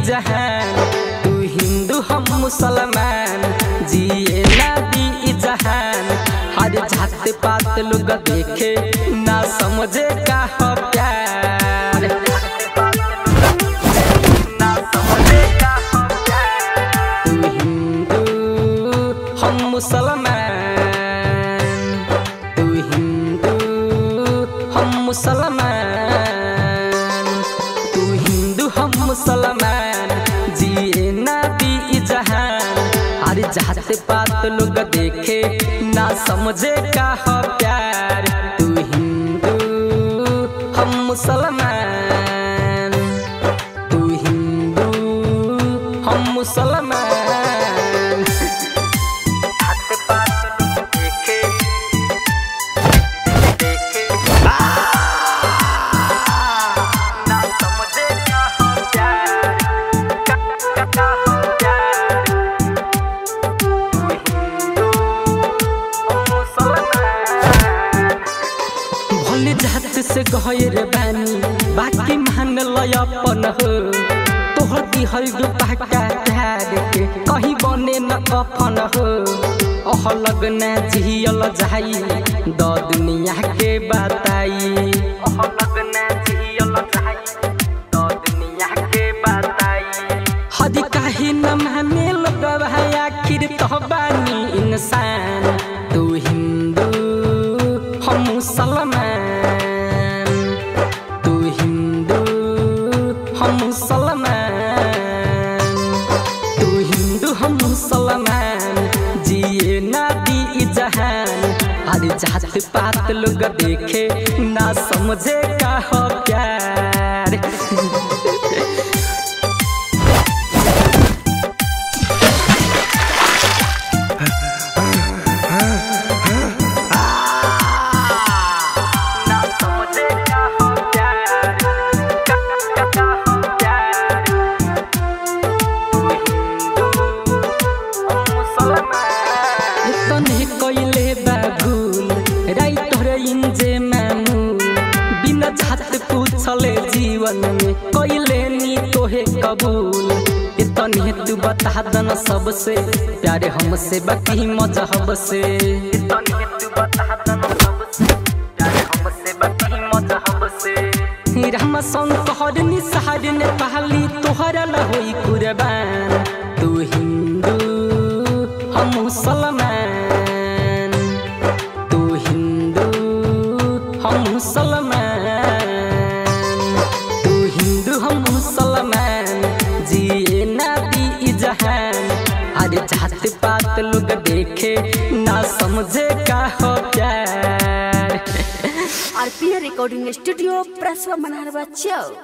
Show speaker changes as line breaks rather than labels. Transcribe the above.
जहान तू हिंदू हम मुसलमान जिए ना दी जहान हर जात पात लोग देखे ना समझे का हो प्यार ना समझे का हो प्यार। तू हिंदू हम मुसलमान तू हिंदू हम मुसलमान तू हिंदू हम मुसलमान जिए ना दी जहान अरे जात पात लोग देखे ना समझे का हो प्यार तू हिंदू हम मुसलमान तू हिंदू हम मुसलमान जात पात लोग देखे देखे ना समझे का हो प्यार का का का हो प्यार तू हिंदू हम मुसलमान भोले जात से गहर बानी बाकी मान लय अपन हो तोहर दिहल जो पाका प्यार के कहीं बने न कफन हो अह लगना जियल जाई द दुनिया के बताई अह लगना जियल जाई द दुनिया के बताई हदी काहे न माने लगब है आखिर तो बानी इंसान तू हिंदू हम मुसलमान तू हिंदू हम मुसलमान तू हिंदू हम मुसलमान जिए ना दी जहान अरे जात पात लोग देखे ना समझे का हो प्यार ना समझे का हो प्यार का का का हो प्यार तू हिंदू हम मुसलमान तने कइले बाबूल राइट रे इंजे मामूल बिना जात पूछले जीवन में कइले नी तोहे कबूल इतने तू बता दन सबसे प्यारे हमसे बाकी मजहब से इतने तू बता दन सबसे प्यारे हमसे बाकी मजहब से राम शंकर निसहार ने पहली तोहरा न होई कुर्बान तू हिंदू हम मुसलमान तू हिंदू हम मुसलमान तू हिंदू हम मुसलमान जिए ना दी जहान अरे जात पात लोग देखे ना समझे का हो प्यार
आरपीए रिकॉर्डिंग स्टूडियो प्रसवा मनारवा चौ